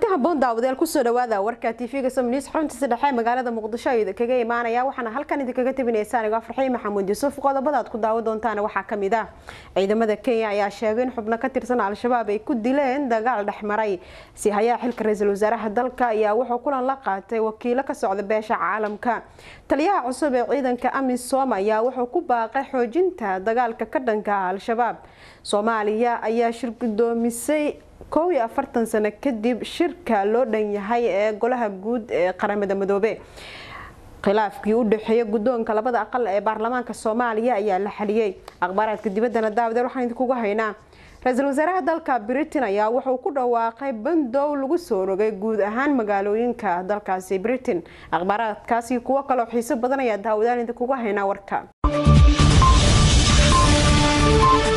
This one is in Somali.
haboon daawadayaal kusoo dhawaada warka tv-ga somnews xaruntiisa dhexe magaalada muqdisho ayuu kaga imaanaya waxaana halkan idinkaga tabinaysa anigo farxiin maxamuud yuusuf qodobada aad ku daawo doontaan waxaa kamid ah ciidamada kenya ayaa sheegay in xubno ka tirsan al-shabaab ay ku dileen dagaal dhexmaray si hayaa xilka ra-iisul wasaaraha dalka ayaa wuxuu kulan la qaatay wakiilo ka socda beesha caalamka taliyaha cusub ee ciidanka amisom ayaa wuxuu ku baaqay xoojinta dagaalka ka dhanka ah al-shabaab soomaaliya ayaa shir gudoomisay kow iyo afartan sano kadib shirka loo dhan yahay ee golaha guud ee qaramada midoobe khilaafkii u dhexeeya guddoonka labada aqal ee baarlamaanka soomaaliya ayaa la xaliyey akhbaaraadka dibaddana daawadeed waxaan idinkugu haynaa ra-iisul wasaaraha dalka britain ayaa wuxuu ku dhawaaqay bandow lagu soo rogay guud ahaan magaalooyinka dalkaasi britain akhbaaraadkaasi kuwo kaloo xiiso badan ayaa daawadaan idinkugu haynaa warka